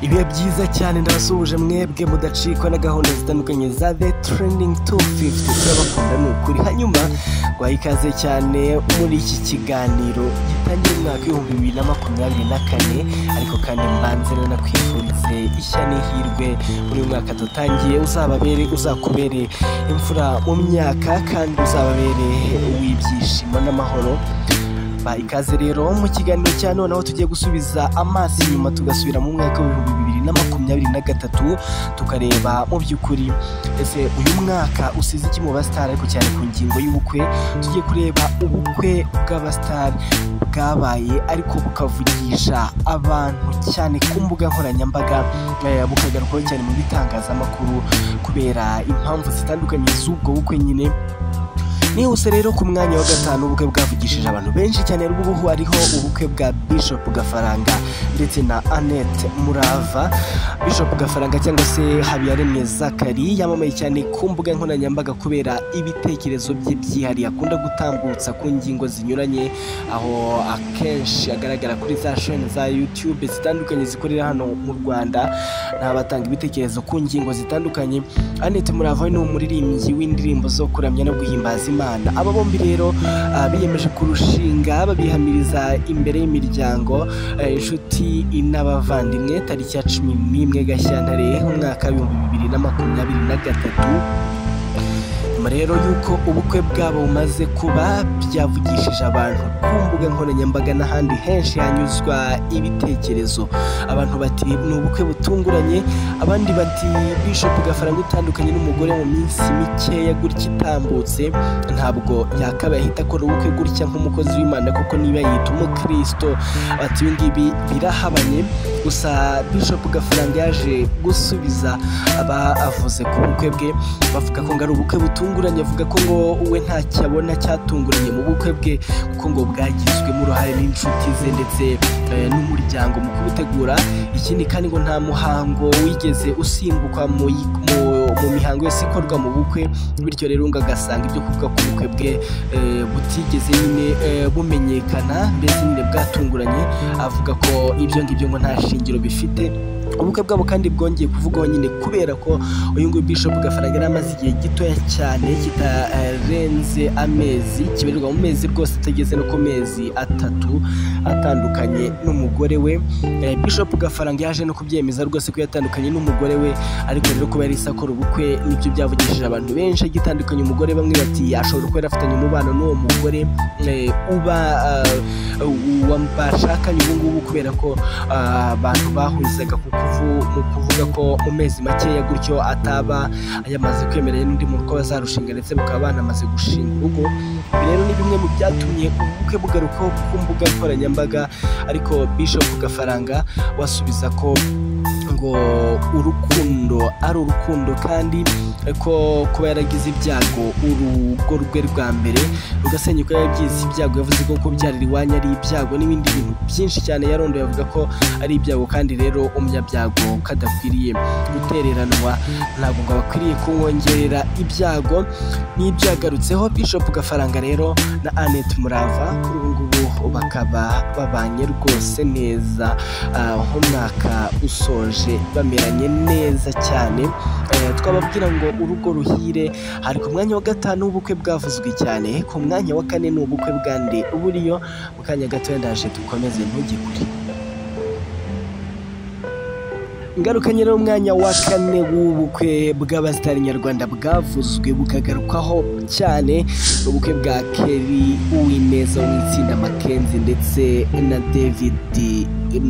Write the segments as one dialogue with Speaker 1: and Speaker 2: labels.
Speaker 1: ibihe byiza cyane ndabasuhuje mwebwe mudacikwa na gahunda zitandukanye za the trending top 50 turabakunda ni ukuri hanyuma guhaye ikaze cyane muri iki kiganiro gitangiye umwaka w'ibihumbi bibiri na makumyabiri na kane ariko kandi mbanze nanakwifurize ishya n'ihirwe muri uyu mwaka dutangiye uzababere uzakubere imfura mu myaka kandi uzababere uw'ibyishimo n'amahoro ba ikaze rero mu kiganiro cya none aho tugiye gusubiza amaso inyuma tugasubira mu mwaka w'ibihumbi bibiri na makumyabiri na gatatu tukareba mu by'ukuri ese uyu mwaka usize iki mu basitari ariko cyane ku ngingo y'ubukwe tugiye kureba ubukwe bw'abasitari bwabaye ariko bukavugisha abantu cyane ku mbuga nkoranyambaga eh, bukagarukwaho cyane mu bitangazamakuru kubera impamvu zitandukanye z'ubwo bukwe nyine nihuse rero ku mwanya wa gatanu ubukwe bwavugishije abantu benshi cyane rw'ubuhu hariho ubukwe bwa bishop gafaranga ndetse na annette murava bishop gafaranga cyangwa se habiyaremye zakari yamamaye cyane ku mbuga nkoranyambaga kubera ibitekerezo bye byihariye akunda gutambutsa ku ngingo zinyuranye aho akenshi agaragara kuri za sheni za youtube zitandukanye zikorera hano mu rwanda n'aho batanga ibitekerezo ku ngingo zitandukanye Annette Murava we ni umuririmbyi w'indirimbo zo kuramya no guhimbaza Imana aba bombi rero ah, biyemeje kurushinga babihamiriza imbere y'imiryango eh, inshuti n'abavandimwe tariki ya cumi n'imwe gashyantare umwaka w'ibihumbi bibiri na makumyabiri na gatatu nyuma rero y'uko ubukwe bwabo bumaze kuba byavugishije abantu ku mbuga nkoranyambaga n'ahandi henshi hanyuzwa ibitekerezo abantu bati ni ubukwe butunguranye abandi bati bishop gafaranga utandukanye n'umugore mu minsi mikeya gutya itambutse ntabwo yakabaye ahita akora ubukwe gutya nk'umukozi w'imana kuko niba yita umukristo bati ibi ngibi birahabanye gusa bishop gafaranga yaje gusubiza aba avuze ku bukwe bwe bavuga ko ngo ari ubukwe butunguranye avuga ko ngo we ntacyo abona cyatunguranye mu bukwe bwe kuko ngo bwagizwemo uruhare n'inshuti ze ndetse eh, n'umuryango mu kubutegura ikindi kandi ngo nta muhango wigeze usimbukwa mu yi- mu- mu mihango yose ikorwa mu bukwe bityo rero ngo agasanga ibyo kuvuga ku bukwe bwe eh, butigeze nyine eh, bumenyekana mbese nyine bwatunguranye avuga ko ibyo ngibyo ngo nta shingiro bifite ubukwe bwabo kandi bwongeye kuvugwaho nyine kubera ko uyu nguyu bishop gafaranga yari amaze igihe gitoya cyane kitarenze amezi kibarirwa mu mezi rwose atageze no ku mezi atatu atandukanye n'umugore we Eh, bishop gafaranga yaje no kubyemeza rwose ko yatandukanye n'umugore we ariko rero kuba yari isakora ubukwe nibyo byavugishije abantu benshi agitandukanye umugore bamwe bati ashobora kuba yarafitanye umubano n'uwo mugore eh, uba ah, uwa bashakanye ubu ngubu kubera ko ah, abantu bahurizaga ku kuvu- mu kuvuga ko mu mezi makeya gutyo ataba yamaze kwemeranya n'undi muntu ko bazarushinga ndetse bakaba banamaze gushinga urugo ibi rero ni bimwe mu byatumye ubukwe bugarukaho ku mbuga nkoranyambaga ariko bishop gafaranga wasubiza ko ngo urukundo ari urukundo kandi ko kuba yaragize ibyago urugo rwe rwa mbere rugasenyuka yabyize ibyago yavuze ko kubyarira iwanyu ari ibyago n'ibindi bintu byinshi cyane yarondoye avuga ko ari ibyago kandi rero umunyabyago kadakwiriye gutereranwa ntabwo ngo abakwiriye kumwongerera ibyago n'ibyagarutseho bishop gafaranga rero na annette murava kuri ubu ngubu bakaba babanye rwose neza ah, nk'umwaka usoje bameranye neza cyane Eh, twababwira ngo urugo ruhire hari ku mwanya wa gatanu w'ubukwe bwavuzwe cyane ku mwanya wa kane ni ubukwe bwande buriyo mu kanya gatoya ndaje dukomeze ntugikure ingaruka nyine y'umwanya wa kane w'ubukwe bw'abasitari nyarwanda bwavuzwe bukagarukwaho cyane ubukwe bwa keri uwineza wo mu itsinda makenzi ndetse na david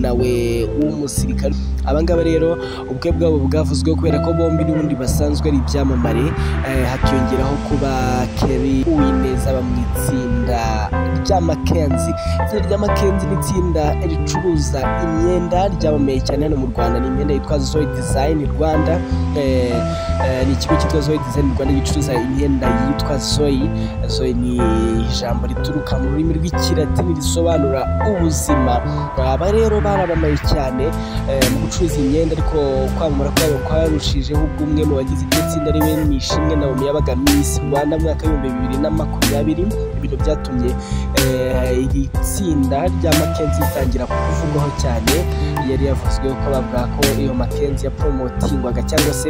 Speaker 1: nawe w'umusirikare abangaba rero ubukwe bwabo bwavuzweho kubera ko bombi n'ubundi basanzwe ari ibyamamare eh, hakiyongeraho kuba keri uwineza aba mu itsinda rya makenzi itsinda rya makenzi ni itsinda ricuruza imyenda ryamamaye cyane hano mu rwanda ni imyenda yitwa zoe design rwanda Eh, eh, ni ikigo cyitwa zoe design rwanda gicuruza imyenda yitwa zoe zoe ni ijambo rituruka mu rurimi rw'ikilatini risobanura ubuzima aba rero rero barabamaye cyane eh, mu gucuruza imyenda ariko kwamamara kwabo kwarushijeho ubwo umwe mu bagize iryo tsinda ari we Nishimwe Naomi yabaga Miss Rwanda mu mwaka w'ibihumbi bibiri na makumyabiri ibintu byatumye eh, iri tsinda rya Mackenzie ritangira kuvugwaho cyane yari yavuzweho ko bavuga ko iyo Mackenzie yapromotingwaga cyangwa se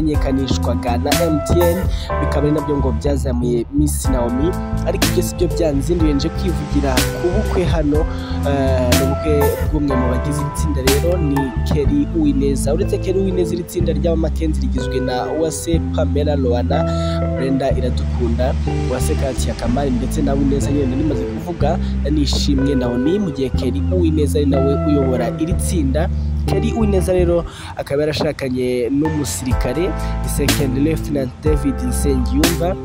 Speaker 1: yamenyekanishwaga na MTN bikaba ari nabyo ngo byazamuye Miss Naomi ariko ibyo si byo byanzinduye nje kwivugira ku bukwe hano eh, ni ubukwe bw'umwe mu bagize itsinda rero ni Kelly Uwineza uretse Kelly Uwineza iri tsinda ry'aba Mackenzie rigizwe na Uwase Pamela Loana Brenda Iradukunda Uwase Katia Kamari ndetse na Uwineza nyine rimaze kuvuga nishimwe Naomi mu gihe Kelly Uwineza ari nawe uyobora iri tsinda Kelly Uwineza rero akaba yarashakanye n'umusirikare Second Lieutenant David Nsengiyumva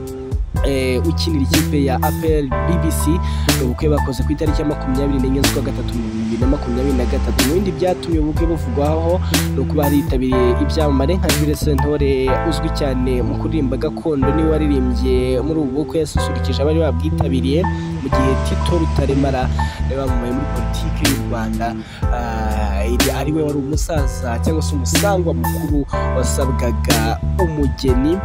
Speaker 1: eh, ukinira ikipe ya APR BBC ubukwe bakoze ku itariki ya makumyabiri n'enye z'ukwa gatatu mu bibiri na makumyabiri na gatatu mu bindi byatumye ubukwe buvugwaho ni ukuba haritabiriye ibyamamare nka Jules Sentore uzwi cyane mu kuririmba gakondo niwe waririmbye muri ubu bukwe yasusurukije abari babwitabiriye mu gihe Tito Rutaremara yari wamamaye muri politiki y'u Rwanda ah, iri- ari we wari umusaza cyangwa se umusangwa mukuru wasabwaga umugeni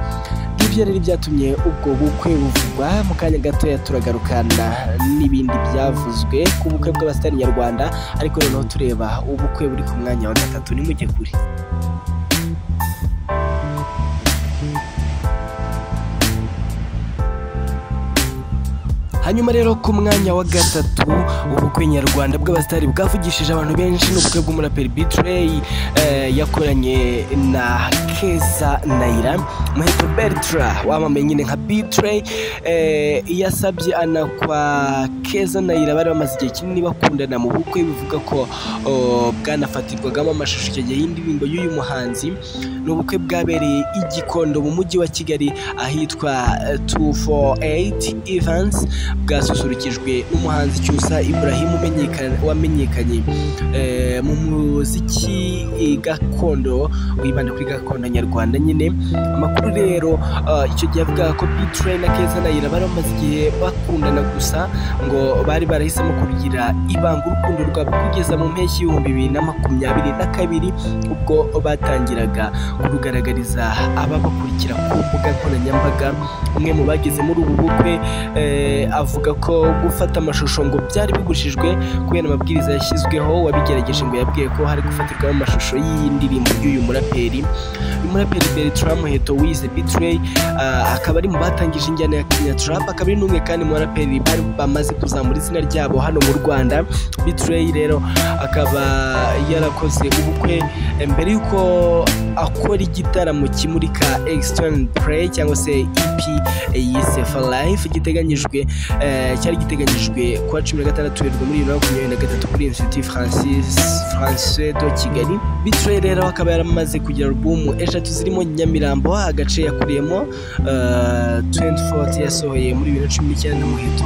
Speaker 1: ibyo rero byatumye ubwo bukwe buvugwa mu kanya gatoya turagarukana n'ibindi byavuzwe ku bukwe bw'abasitari nyarwanda ariko noneho tureba ubukwe buri ku mwanya wa gatatu nimujye kure hanyuma rero ku mwanya wa gatatu ubukwe nyarwanda bw'abasitari bwavugishije abantu benshi ni ubukwe bw'umuraperi bitrey yakoranye na keza nayira muheto bertra wamamaye nyine nka bitrey yasabye ana kwa keza nayira bari bamaze igihe kinini bakundana mu bukwe bivuga ko o, bwanafatirwagamo amashusho icyo gihe y'indirimbo y'uyu muhanzi ni ubukwe bwabereye i gikondo mu mujyi wa kigali ahitwa eh, 248 events bwasusurukijwe n'umuhanzi cyusa ibrahim umenyekana- wamenyekanye eh, mu muziki eh, gakondo wibanda kuri gakondo nyarwanda nyine amakuru rero ah, icyo gihe avuga ko bitrain na keza nayira bari bamaze igihe bakundana gusa ngo bari barahisemo kugira ibanga urukundo rwabo kugeza mu mpeshyi y'ibihumbi bibiri na makumyabiri na kabiri ubwo batangiraga kurugaragariza ababakurikira ku mbuga nkoranyambaga umwe mu bageze muri ubu bukwe eh, avuga ko gufata amashusho ngo byari bibujijwe kubera amabwiriza yashyizweho wabigerageje ngo yabwiye ko hari gufatirwamo amashusho y'iyi ndirimbo y'uyu muraperi uyu muraperi Bertrand Muheto wize Betray ah, akaba ari mu batangije injyana ya Kenya Trap akaba ari n'umwe kandi mu baraperi bari bamaze kuzamura izina ryabo hano mu Rwanda Betray rero akaba yarakoze ubukwe eh, mbere y'uko akora igitaramo kimurika External Play cyangwa se EP yise For Life giteganyijwe eh, cyari giteganyijwe kuwa cumi na gatandatu werurwe muri bibiri na makumyabiri na gatatu kuri Institut Francis François de Kigali Betray rero akaba yaramaze kugira alubumu eshatu zirimo Nyamirambo agace yakuriyemo eh, 24 yasohoye muri bibiri na cumi n'icyenda muheto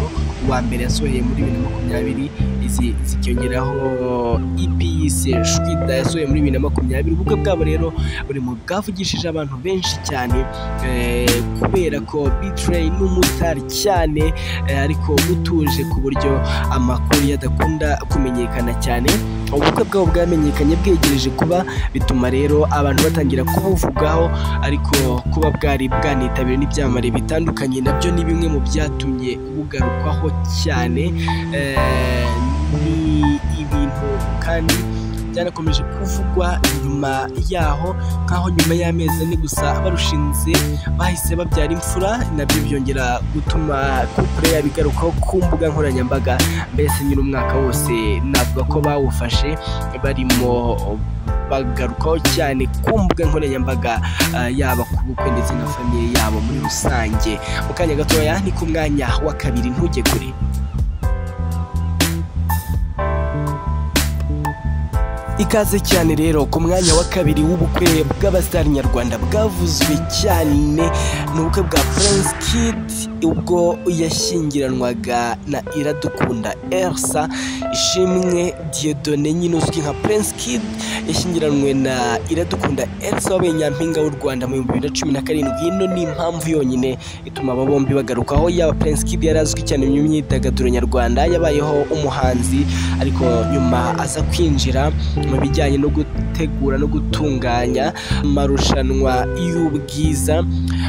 Speaker 1: uwa mbere yasohoye muri bibiri na makumyabiri izi zikiyongeraho EP yise Shwida yasohoye muri bibiri na makumyabiri ubukwe bwabo rero buri mu bwavugishije abantu benshi cyane eh, kubera ko Betray n'umutari cyane eh, ariko utuje ku buryo amakuru yadakunda kumenyekana cyane ubukwe bwabo bwamenyekanye bwegereje kuba bituma rero abantu batangira kubuvugaho ariko kuba bwari bwanitabiriwe n'ibyamamare bitandukanye nabyo ni bimwe mu byatumye bugarukwaho cyane Eh, ni ibintu kandi byanakomeje kuvugwa nyuma yaho nk'aho nyuma y'amezi ane gusa barushinze bahise babyara imfura nabyo byongera gutuma couple yabo igarukaho ku mbuga nkoranyambaga mbese nyine umwaka wose navuga ko bawufashe barimo bagarukaho cyane ku mbuga nkoranyambaga ah, yaba ku bukwe ndetse na famiye yabo muri rusange mu kanya gatoya ni ku mwanya wa kabiri ntujye kure ikaze cyane rero ku mwanya wa kabiri w'ubukwe bw'abasitari nyarwanda bwavuzwe cyane ni ubukwe bwa Prince Kid ubwo yashyingiranwaga na Iradukunda Elsa Ishimwe Dieudonné nyine uzwi nka Prince Kid yashyingiranwe na Iradukunda Elsa wabaye nyampinga w'u Rwanda mu bihumbi bibiri na cumi na karindwi ino ni impamvu yonyine ituma aba bombi bagaruka aho yaba Prince Kid yari azwi cyane mu myidagaduro nyarwanda yabayeho umuhanzi ariko nyuma aza kwinjira mu bijyanye no gutegura no gutunganya amarushanwa y'ubwiza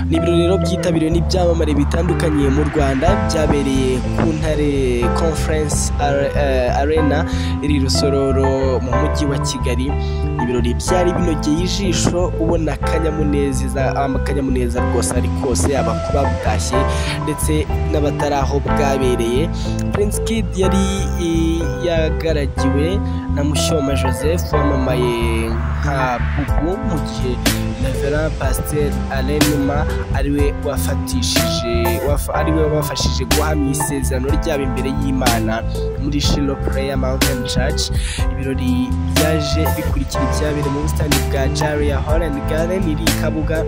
Speaker 1: ni ibirori rero byitabiriwe n'ibyamamare bitandukanye mu rwanda byabereye ku ntare conference Ar- eh, arena iri i rusororo mu mujyi wa kigali ibirori byari binogeye ijisho ubona akanyamuneza akanyamuneza rwose ari kose yaba ku babutashye ndetse n'abatari aho bwabereye Prince Kid yari i- yagaragiwe na Mushyoma Joseph wamamaye nka Bubu mu gihe Reverend Pasteur Alain Numa ariwe wafatishije wafa- ariwe wabafashije guhamya isezerano ryabo imbere y'Imana muri Shilo Prayer Mountain Church ibirori byaje bikurikira ibyabere mu busitani bwa Jaria Hall and Garden iri i Kabuga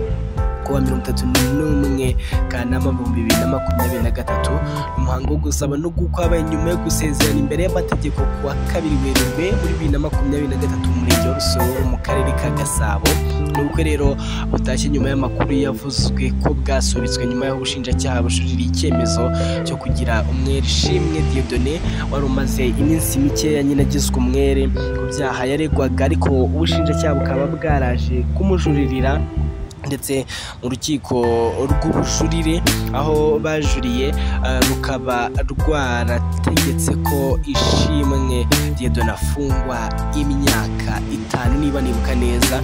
Speaker 1: ku wa mirongo itatu n'umwe Kanama mu bihumbi bibiri na makumyabiri na gatatu umuhango wo gusaba no gukwa habaye nyuma yo gusezerana imbere y'amategeko ku wa kabiri werurwe muri bibiri na makumyabiri na gatatu mu murenge wa Rusororo mu karere ka Gasabo ni ubukwe rero butashye nyuma y'amakuru yavuzwe ko bwasubitswe nyuma y'aho ubushinjacyaha bujurira icyemezo cyo kugira umwere ishimwe Dieudonné wari umaze iminsi mikeya nyine agizwe umwere ku byaha yaregwaga ariko ubushinjacyaha bukaba bwaraje kumujuririra ndetse mu rukiko rw'ubujurire aho bajuriye eh, rukaba rwarategetse ko ishimwe Dieudonné afungwa imyaka itanu niba nibuka neza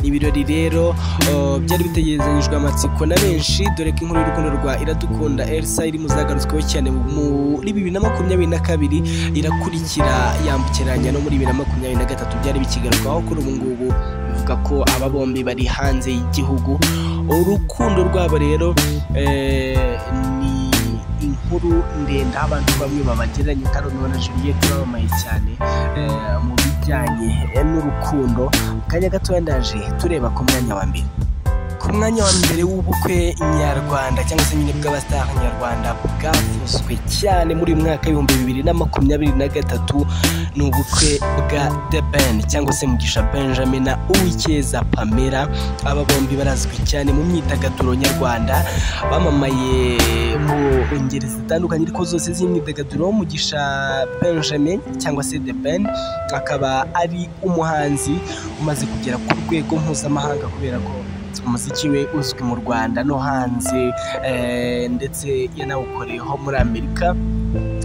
Speaker 1: ibirori rero eh, byari bitegerezanyijwe amatsiko na benshi dore ko inkuru y'urukundo rwa iradukunda elsa iri muzagarutsweho cyane muri bibiri na makumyabiri na kabiri irakurikira yambukiranya no muri bibiri na makumyabiri na gatatu byari bikigarukaho kuri ubu ngubu bivuga ko aba bombi bari hanze y'igihugu urukundo rwabo rero eh, ni inkuru ndende aho abantu bamwe babagereranya kandi na Juliette bamamaye cyane eh, mu bijyanye eh, n'urukundo mu kanya gatoya ndaje tureba ku mwanya wa mbere ku mwanya wa mbere w'ubukwe nyarwanda cyangwa se nyine bw'abasitari nyarwanda bwavuzwe cyane muri uyu mwaka w'ibihumbi bibiri na makumyabiri na gatatu ni ubukwe bwa The Ben cyangwa se Mugisha Benjamin na Uwikeza Pamela aba bombi barazwi cyane mu myidagaduro nyarwanda bamamaye mu ngeri zitandukanye ariko zose z'imyidagaduro Mugisha Benjamin cyangwa se The Ben akaba ari umuhanzi umaze kugera ku rwego mpuzamahanga kubera ko umuziki we uzwi mu rwanda no hanze eh, ndetse yanawukoreyeho muri amerika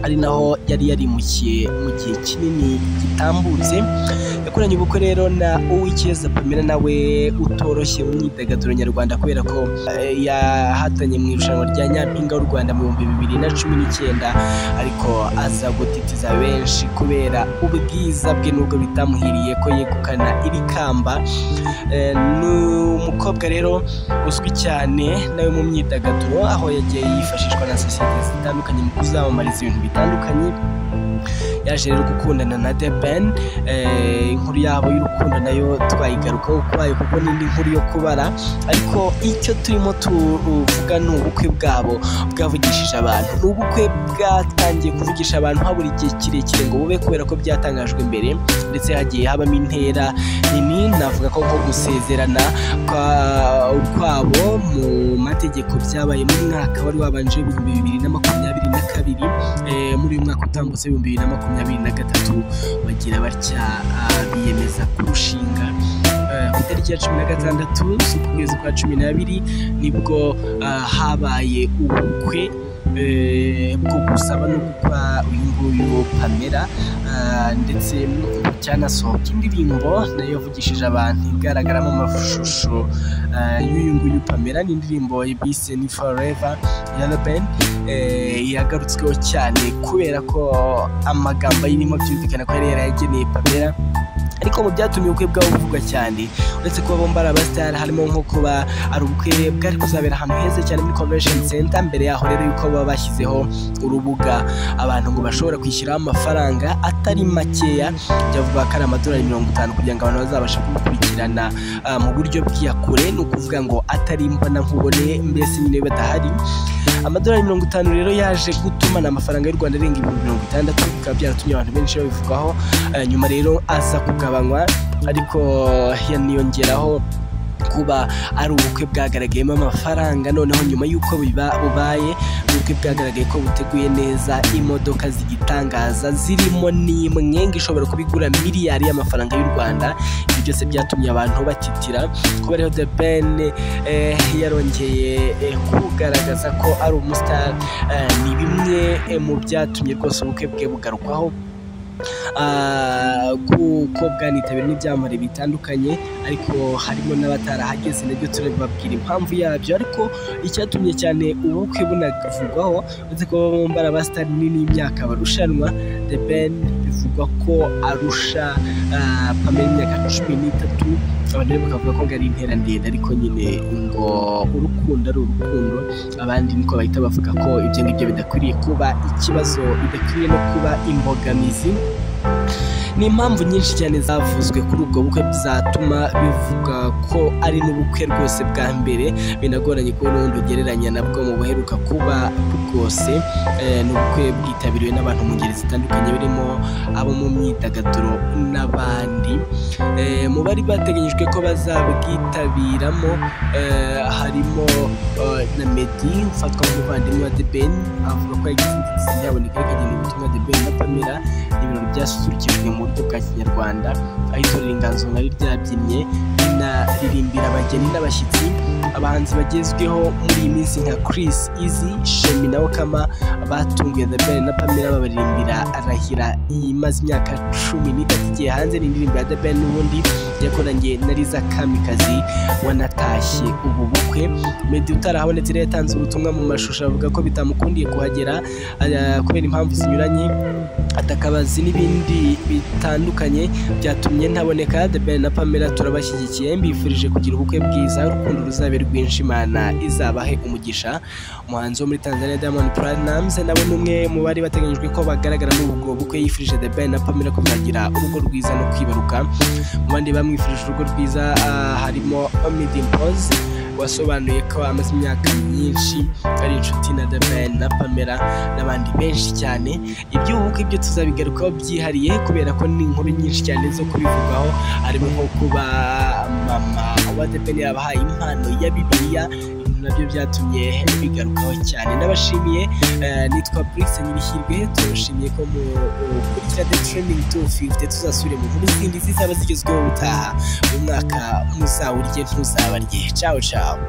Speaker 1: ari naho yari yarimukiye mu gihe kinini gitambutse yakoranye ubukwe rero na uwikeza pamela nawe utoroshye mu myidagaduro nyarwanda kubera ko eh, yahatanye mu irushanwa rya nyampinga w'u rwanda mu bihumbi bibiri na cumi n'icyenda ariko aza gutitiza benshi kubera ubwiza bwe nubwo bitamuhiriye ko yegukana iri kamba Eh, ni umukobwa rero uzwi cyane nawe mu myidagaduro aho yagiye yifashishwa na sosiyete zitandukanye mu kuzamamariza ibintu bitandukanye yaje rero gukundana na The Ben eh, inkuru yabo y'urukundo nayo twayigarukaho kwayo kuko n'indi nkuru yo kubara ariko icyo turimo tuvuga ni ubukwe bwabo bwavugishije abantu ni ubukwe bwatangiye kuvugisha abantu habura igihe kirekire ngo bube kubera ko byatangajwe imbere ndetse hagiye habamo intera nini navuga ko nko gusezerana kwa- kwabo mu mategeko byabaye mu mwaka wari wabanje ibihumbi bibiri na makumyabiri na kabiri eh, muri uyu mwaka utambutse ibihumbi bibiri na makumyabiri na gatatu bagira batya ah, biyemeza kurushinga Eh, ku itariki ya cumi na gatandatu z'ukwezi kwa cumi n'abiri nibwo ah, habaye ubukwe eh, bwo gusaba no gukwa uyu nguyu pamela Ah, ndetse cyanasohoka indirimbo nayo yavugishije abantu igaragaramo amashusho ah, y'uyu nguyu pamela ni indirimbo bise ni forever ya Laben yagarutsweho cyane kubera ko amagambo ayirimo byumvikana ko yari yarayageneye pamela ariko mu byatumye ubukwe bwabo buvugwa cyane uretse kuba bombi ari abasitari harimo nko kuba ari ubukwe bwari kuzabera ahantu heza cyane muri convention center mbere yaho rero yuko baba bashyizeho urubuga abantu ngo bashobora kwishyiraho amafaranga atari makeya byavuga ko ari amadolari mirongo itanu kugira ngo abantu bazabashe kumukurikirana ah, mu buryo bw'iyakure ni ukuvuga ngo atari mbona nkubone mbese nyine badahari amadolari mirongo itanu rero yaje gutuma ni amafaranga y'u rwanda arenga ibihumbi mirongo itandatu bikaba byaratumye abantu benshi babivugaho Eh, nyuma rero aza kugabanywa ariko yaniyongeraho kuba ari ubukwe bwagaragayemo amafaranga noneho nyuma y'uko biba- bubaye ubukwe bwagaragaye ko buteguye neza imodoka zigitangaza zirimo n'imwe ngo ishobora kubigura miliyari y'amafaranga y'u rwanda ibyo byose byatumye abantu batitira kuba rero the ben eh, yarongeye eh, kugaragaza ko ari umusitari eh, ni bimwe eh, mu byatumye rwose ubukwe bwe bugarukwaho Ah, kuko bwanitabiriwe n'ibyamamare bitandukanye ariko harimo n'abatarahageze nabyo turababwira impamvu yabyo ariko icyatumye cyane ubukwe bunavugwaho uretse ko baba bombi ari abasitari n'imyaka barushanwa the ben bivugwa ko arusha ah, pamela imyaka cumi n'itatu abantu rero bakavuga ko ngo ari intera ndende ariko nyine ngo urukundo ari urukundo abandi niko bahita bavuga ko ibyo ngibyo bidakwiriye kuba ikibazo bidakwiriye no kuba imbogamizi ni impamvu nyinshi cyane zavuzwe kuri ubwo bukwe zatuma bivuga ko ari n'ubukwe rwose bwa mbere binagoranye ko n'ubundi ugereranya nabwo mu buheruka kuba bwose Eh, ni ubukwe bwitabiriwe n'abantu mu ngeri zitandukanye birimo abo mu myidagaduro n'abandi Eh, mu bari bateganyijwe ko bazabwitabiramo eh, harimo eh, na Meddy ufatwa nk'umuvandimwe wa The Ben avuga ko yagize inzitizi yaboneka ariko agenda ubutumwa The Ben na Pamela ibirori byasukijwe mu buryo bwa kinyarwanda aho itorero inganzo nari ryabyinnye rinaririmbira abageni n'abashyitsi abahanzi bagezweho muri iyi minsi nka Chris Easy Shemi na Okama batunguye The Ben na Pamela babaririmbira arahira imaze imyaka cumi n'itatu igiye hanze ni indirimbo ya The Ben n'ubundi yakoranye na Liza Kamikazi wanatashye ubu bukwe Meddy utarahabonetse rero yatanze ubutumwa mu mashusho avuga ko bitamukundiye kuhagera ah, kubera impamvu zinyuranye atakabazi n'ibindi bitandukanye byatumye ntaboneka The Ben na Pamela turabashyigikiye mbifurije kugira ubukwe bwiza urukundo ruzabe rwinshi Imana izabahe umugisha umuhanzi wo muri Tanzania Diamond Platnumz nawe ni umwe mu bari bateganyijwe ko bagaragara muri ubwo bukwe yifurije The Ben na Pamela ko bazagira urugo rwiza no kwibaruka mu bandi bamwifurije urugo rwiza ah, harimo Omid Impose wasobanuye ko amaze imyaka myinshi ari inshuti na The Ben na Pamela n'abandi benshi cyane iby'ubu bukwe byo tuzabigarukaho byihariye kubera ko ni inkuru nyinshi cyane zo kubivugaho harimo nko kuba mama wa The Ben yabahaye impano ya bibiliya ibintu nabyo byatumye bigarukaho cyane ndabashimiye eh, nitwa Brix Nyirihirwe turashimiye ko mu kurikira The Trending 250 tuzasubire mu nkuru zindi zizaba zigezweho ubutaha uyu mwaka muzawurye ntuzabarye ciao ciao